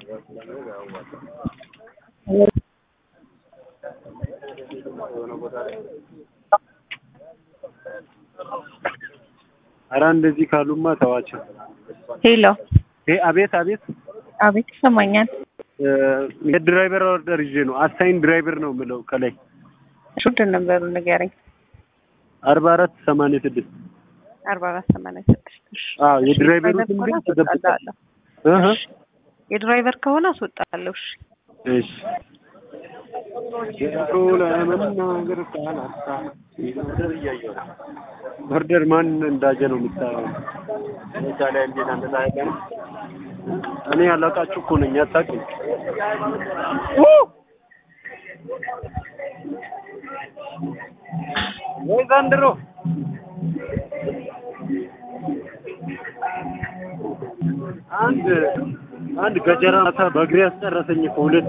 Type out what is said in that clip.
ኧረ እንደዚህ ካሉማ ተዋቸው። ሄሎ፣ ይሄ አቤት አቤት አቤት ይሰማኛል። የድራይቨር ኦርደር ይዤ ነው። አሳይን ድራይቨር ነው የምለው ከላይ ሹድ ነበሩ ንገረኝ። አርባ አራት ሰማንያ ስድስት አርባ አራት ሰማንያ ስድስት እሺ። አዎ የድራይቨሩ ድራይቨር ስም ከሆነ ግን ተደብቋል። አስወጣልሃለሁ። እህ የድራይቨር ከሆነ አስወጣለሁ። እሺ እሺ የድሮ ለመናገር ካላጣ ኦርደር እያየሁ ነው። ኦርደር ማን እንዳጀ ነው የምታየው? እዛ ላይ እንዴት አንተ ታያለህ? እኔ ያላቃችሁ እኮ ነኝ አታውቅም። ወይ ዘንድሮ አንድ አንድ ገጀራ ማታ በእግሬ ያስጨረሰኝ እኮ ሁለት